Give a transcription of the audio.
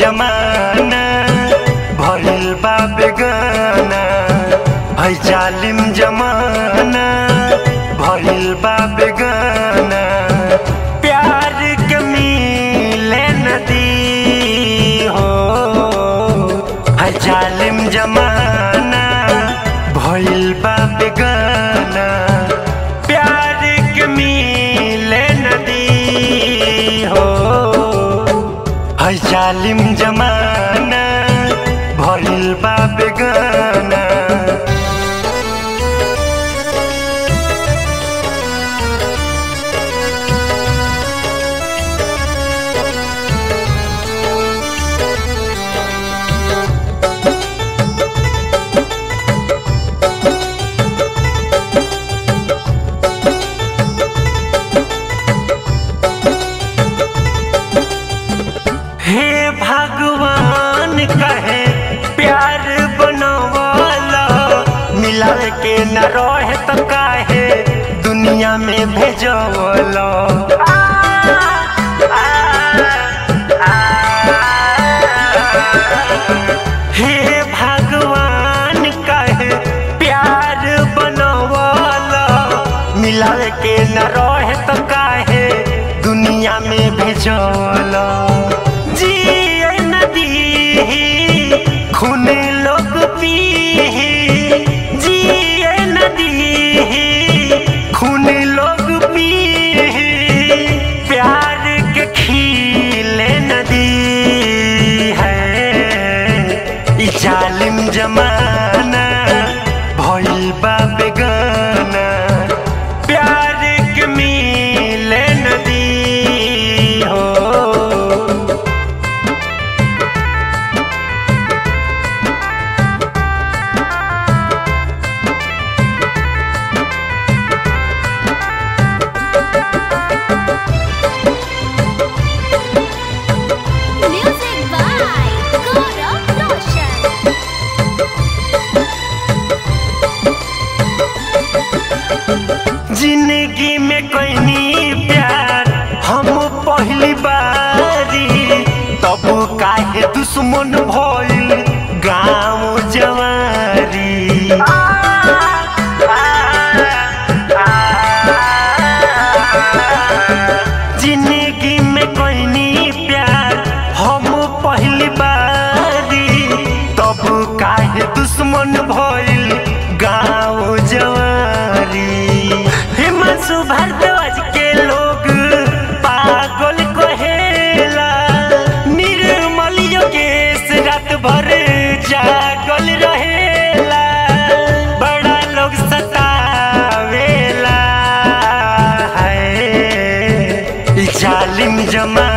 जमाना भइल बा बेगाना है जालिम जमाना भइल बा बेगाना प्यार के मिले नदी हो है जालिम जमाना भइल बा बेगाना प्यार के मिले नदी हो है जालिम जमाना भइल बा बेगाना हे भगवान कहे प्यार बनवाला मिला के न रहे तो काहे दुनिया में भेजवला हे भगवान कहे प्यार बनवाला मिला के न रहे तो काहे दुनिया में भेजवला जिए नदी खून लोग पी जिए नदी खून लोग पी प्यार के खिले नदी है ई जालिम जमाना भइल बा बेगाना प्यार के मिले नदी हो Music by Gaurav Roshan. जिंदगी में कोई प्यार हम पहली बारी तब काहे दुश्मन भइल गाँव जवारी जिंदगी में कोई प्यार हम पहली बारी तब काहे दुश्मन भइल गाँव जवारी हिमांशु भारद्वाज के लोग पागल कहेला निर्मल योगेश रात भर जागल रहेला बड़ा लोग सतावेला है ई जालिम जमा